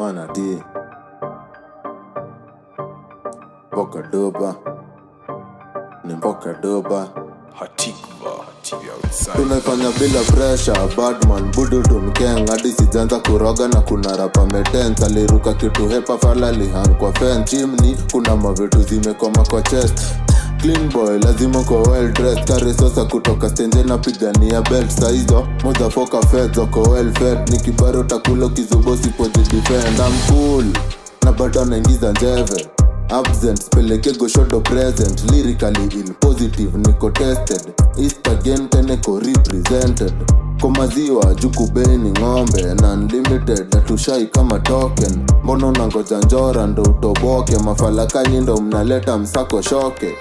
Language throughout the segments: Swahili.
mana di mboka doba ni mboka doba Hatikva, TV outside. tunafanya bila pressure badman budu tumkeng hadi sijanza kuroga na kuna rapa metens aliruka kitu hepa fala lihan kwa fen chimni kuna mavitu zimekoma kwa chest clean boy lazima kwa well dressed kare sosa kutoka stenje na pigania belt saizo mozafoka fed zoko well fed ni kibaro takulo kizubo sipojidefend I'm cool na bado naingiza njeve absent peleke goshodo present lyrically ill positive niko tested east again teneko represented kwa maziwa jukubeni ng'ombe na unlimited atushai kama token mbona unangoja njora ndo utoboke mafalakanyi ndo mnaleta msako shoke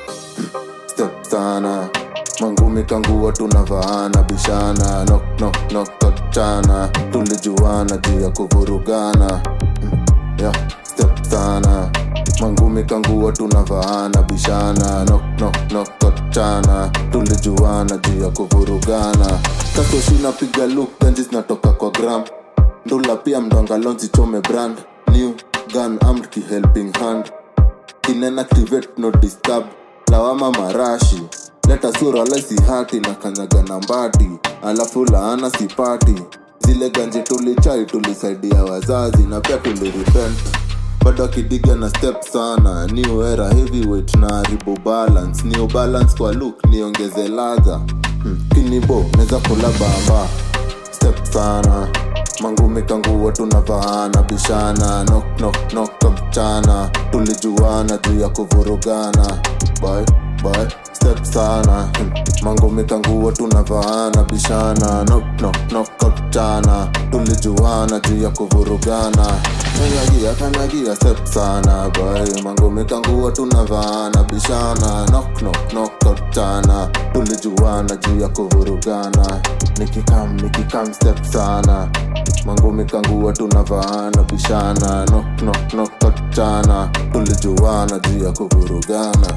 step sana mangumi kanguwa tunavaana bishana nok nok nok tochana tulijuana juu ya kuvurugana Mm, yeah, step sana mangumi kanguwa tunavaana bishana nok nok nok tochana tulijuana juu ya kuvurugana kasoshina piga luk denji zinatoka kwa gram ndula pia mdongalonzi chome brand new gun armed ki helping hand inenactivate no disturb lawama marashi leta sura laisi hati na kanyaga na mbati alafu laana sipati zile ganje tulichai tulisaidia wazazi na pia tulirepent bado akidiga na step sana new era heavyweight na haribu balance new balance kwa look niongeze ladha hmm. kinibo neza kula bamba step sana mangumi kanguwa tunavaana bishana nok nok nok kamchana tulijuana juu ya kuvurugana boy boy step sana hmm. mangumi kanguwa tunavaana bishana nok nok nok kamchana tulijuana juu ya kuvurugana kanyagia kanyagia step sana boy mangumi kanguwa tunavaana bishana nok nok nok kamchana tulijuana juu ya kuvurugana nikikam nikikam step sana mangumi kanguwa tunavaana bishana nok nok nok tochana tulijuana juu ya kuvurugana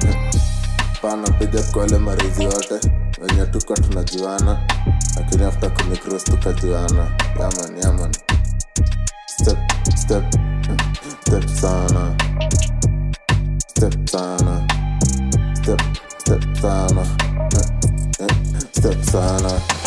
pana piga kwale marizi yote wenye tuko tunajuana lakini after kumikros tukajuana yaman yaman step step step sana step sana step step sana step sana